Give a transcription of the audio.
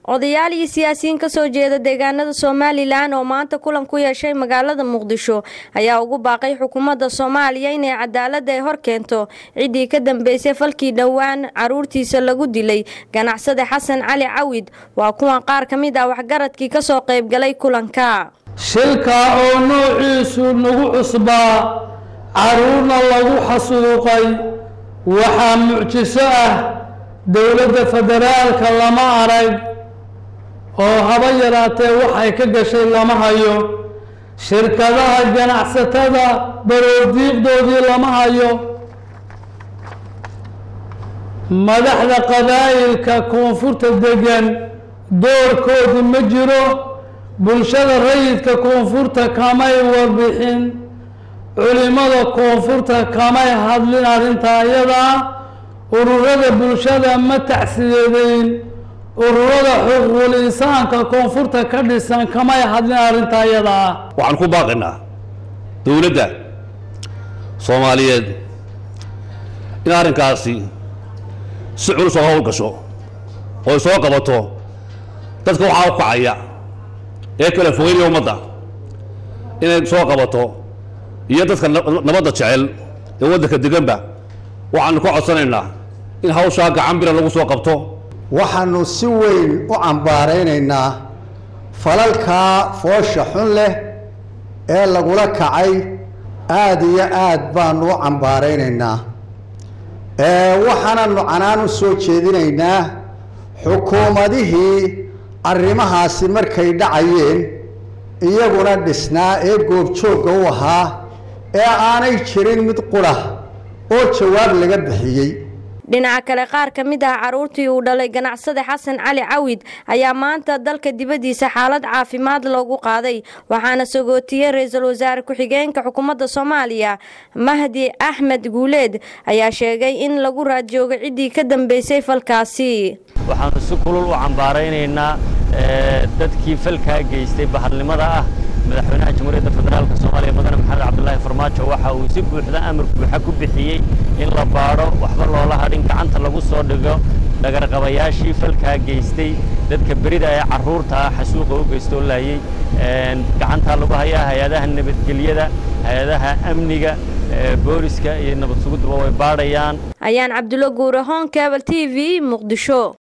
odayaal iyo siyaasiyiin ka soo jeeda deegaanada somalilan oo maanta kulan ku yeeshay magaalada muqdisho ayaa ugu baaqay xukuumadda soomaaliya inay cadaaladda ay hor keento ciddii ka dambeysay falkii dhowaan caruurtiisa lagu dilay ganacsade xasan cali cawid waa kuwan qaar ka mid ah waxgaradkii ka soo qaybgalay kulanka shilkaa oo noociisu nagu cusbaa caruurna lagu xasuuqay waxaa mucjiso ah dowladda federaalka lama arag oo haba yaraatee waxay ka gashay lama hayo shirkadaha ganacsatada baroodiiqdoodii lama hayo madaxda qabaa'ilka koonfurta degan doorkoodii ma jiro bulshada rayidka koonfurta kamay warbixin culimada koonfurta kamay hadlin arrintaa iyadaa ururada bulshada ma tacsiyadeyn ururada xuquuqul insaanka koonfurta ka dhisan kamay hadlin arrintaa iyadaa waxaan ku baaqaynaa dowladda soomaaliyeed in arrinkaasi si culus oo hawl gasho oo soo qabato dadka waxaa u kacaya ee kala fogeynaya ummadda inay soo qabato iyo dadka nabadda jecel ee waddanka deganba waxaanu ka codsanaynaa in hawshaa gacan bira lagu soo qabto waxaanu si weyn u cambaaraynaynaa falalkaa foosha xun leh ee lagula kacay aada iyo aad baanu u cambaaraynaynaa waxaananu canaan u soo jeedinaynaa xukuumadihii arrimahaasi markay dhacayeen iyaguna dhisnaa ee goobjoogga u ahaa ee aanay jirin mid qura oo jawaab laga bixiyey dhinaca kale qaar ka mid ah caruurtii uu dhalay ganacsade xasan cali cawid ayaa maanta dalka dibaddiisa xaalad caafimaad loogu qaaday waxaana sagootiyey ra-iisul wasaare ku-xigeenka xukuumadda soomaaliya mahdi axmed guuleed ayaa sheegay in lagu raadjoogo ciddii ka dambeysay falkaasi waxaanu si kulul u cambaaraynaynaa dadkii falkaa geystay bahalnimada ah madaxweynaha jamhuuriyadda federaalk soomaaliya mudane maxamed cabdulaahi farmaajo waxa uu si buuxda amar buuxa ku bixiyey in la baadho waxba loola hadhin gacanta lagu soo dhigo dhagarqabayaashii falkaa geystay dadka berida ee carruurta ah xasuuqa u geystoo laayey gacantaa lagu hayaa hay-adaha nabadgelyada hay-adaha amniga booliska iyo nabad sugudduba way baadhayaan ayaan cabdulla guure hoon kabal t v muqdisho